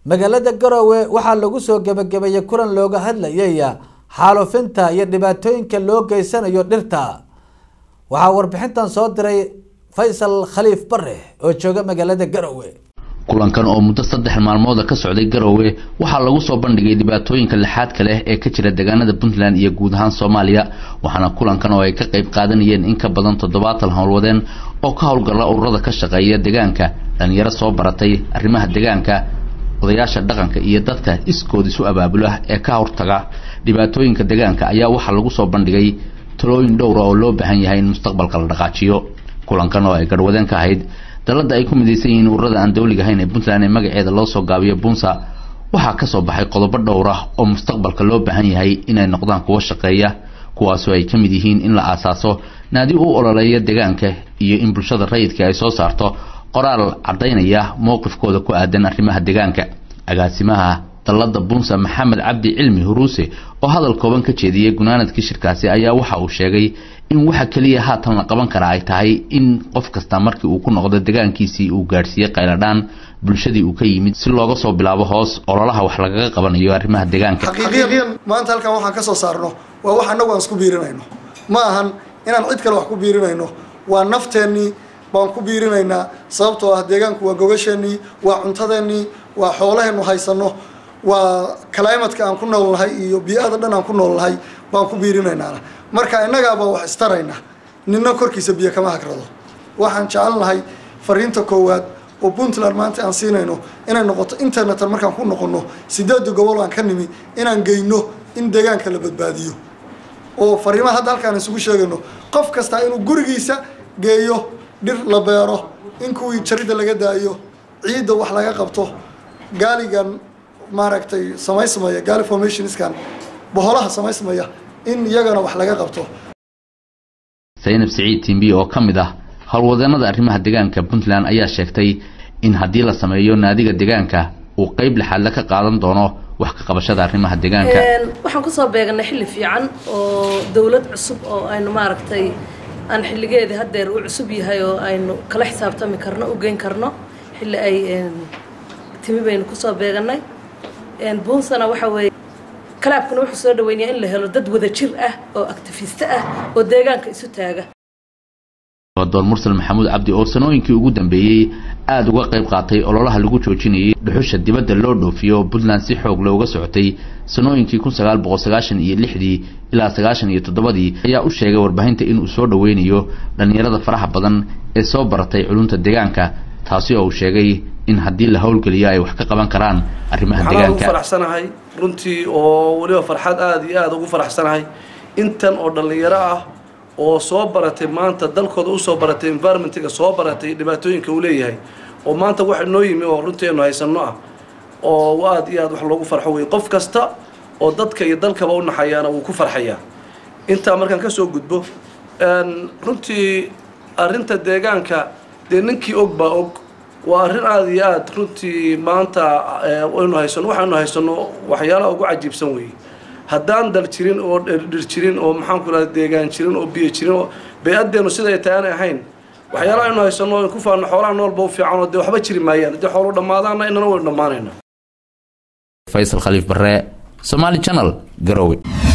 magaalada garowe waxaa lagu soo gebagabeeyey kulan looga hadlayay xaalufinta iyo dhibaatooyinka loo geysanayo dhirta waxaa warbixintan soo diray faysal khaliif bare oo jooga magaalada garowe kulankan oo muddo saddex maalmooda ka socday garowe waxaa lagu soo bandhigay dhibaatooyinka lixaadka leh ee ka jira deegaanada puntland iyo guud ahaan soomaaliya waxaana kulankan oo ay ka qayb qaadanayeen in ka badan toddobaatan howlwadeen oo ka howlgala ururada ka shaqeeya deegaanka dhalinyaro soo baratay arrimaha deegaanka odayaasha dhaqanka iyo dadka iskood isu abaabula ee ka hortaga dhibaatooyinka deegaanka ayaa waxaa lagu soo bandhigay talooyin dhowra oo loo baahan yahay in mustaqbalka la dhaqaajiyo kulankan oo ay garhwadeen ka ahayd dalada ay ku midaysan yihiin ururada aan dawliga ahayn ee puntland ee magaceeda loo soo gaabiyo bunsa waxaa ka soo baxay qodobo dhowr ah oo mustaqbalka loo baahan yahay inay noqdaan kuwo shaqeeya kuwaasoo ay ka mid yihiin in la aasaaso naadi u ololeeya deegaanka iyo in bulshada rayidka ay soo saarto qoraal caddaynaya mowqifkooda ku aadan arrimaha deegaanka agaasimaha dalada bunsa maxamed cabdi cilmi huruuse oo hadal kooban ka jeediyey gunaanadkii shirkaasi ayaa waxa uu sheegay in waxa keliya haatan la qaban karaa ay tahay in qof kasta markii uu ku noqdo deegaankiisii uu gaadhsiiyey qayladhaan bulshadii uu ka yimid si looga soo bilaabo hoos ololaha wax lagaga qabanayo arrimaha deegaanka xaqiiqiyan maanta halkan waxaan ka soo saarno waa wax annagu aan isku biirinayno ma ahan inaan cid kale wax ku biirinayno waa nafteennii baan ku biirinaynaa sababtoo ah deegaanku waa gogasheenii waa cuntadeennii waa xoolaheennu haysanno waa climatka aan ku noolnahay iyo bii-ada dhan aan ku noolnahay baan ku biirinaynaana marka innagaaba wax istarayna nina korkiisa biyo kama hagrado waxaan jecelnahay fariinta koowaad oo puntland maanta aan siinayno inay noqoto internetan markaan ku noqono sideeda gobol aan ka nimi inaan geyno in deegaanka la badbaadiyo oo fariimaha hadda halkaan isugu sheegayno qof kastaa inuu gurigiisa geeyo dhir la beero in kuwii jaridda laga daayo ciidda wax laga qabto gaaligan maaragtay samaysmaya gaali formationskan boholaha samaysmaya in iyagana wax laga qabto saynab siciid timbi oo ka mid ah howlwadeenada arrimaha deegaanka puntland ayaa sheegtay in haddii la sameeyo naadiga deegaanka uu qeyb lixaadle ka qaadan doono wax ka qabashada arrimaha deegaanka waxaan kusoo beeganay xilli fiican oo dowlad cusub oo aynu maaragtay aan xilligeedii haddeer uu cusub yahay oo aynu kala xisaabtami karno u geyn karno xilli ay timi baynu kusoo beeganay buunsana waxa weeye kalaabkuna wuxuu soo dhaweynayaa in la helo dad wada jir ah oo actifiiste ah oo deegaanka isu taaga door mursal maxamuud cabdi oo sanooyinkii ugu dambeeyey aada uga qayb qaatay ololaha lagu joojinayay dhuxusha dibadda loo dhoofiyo puntland si xoog looga socotay sanooyinkii kun sagaal boqol sagaashan iyo lixdii ilaa sagaashan iyo toddobadii ayaa u sheegay warbaahinta inuu soo dhaweynayo dhallinyarada faraha badan ee soo baratay culunta deegaanka taasi oo uu sheegay in haddii la howlgeliyo ay wax ka qaban karaan arrimaha waxaan ugu deegaanka faraxsanahay runtii oo weliba farxad aada iyo aada ugu faraxsanahay intan oo dhallinyaro ah oo soo baratay maanta dalkooda usoo baratay environmentiga soo baratay dhibaatooyinka uu leeyahay oo maanta waxa noo yimi oo runtii aynu haysanno ah oo aada iyo aada wax loogu farxo wey qof kasta oo dadka iyo dalkaba u naxayaana wuu ku farxayaa intaa markaan kasoo gudbo runtii arrinta deegaanka dee ninkii og baa og waa arrin aada iyo aada runtii maanta aynu haysano waxaanu haysano waxyaalaha ugu cajiibsan weeye haddaan dal jirin oo dhir jirin oo maxaan ku rahda deegaan jirin oo biyo jirin oo bay-adeenu siday tahay aanay ahayn waxyaalaha aynu haysano in ku faano xoolaha noolba u fiican oo dee waxba jiri maayaan haddii xoolu dhammaadaana inana waynu dhammaanayna faysal khaliif barre somaali channel garowe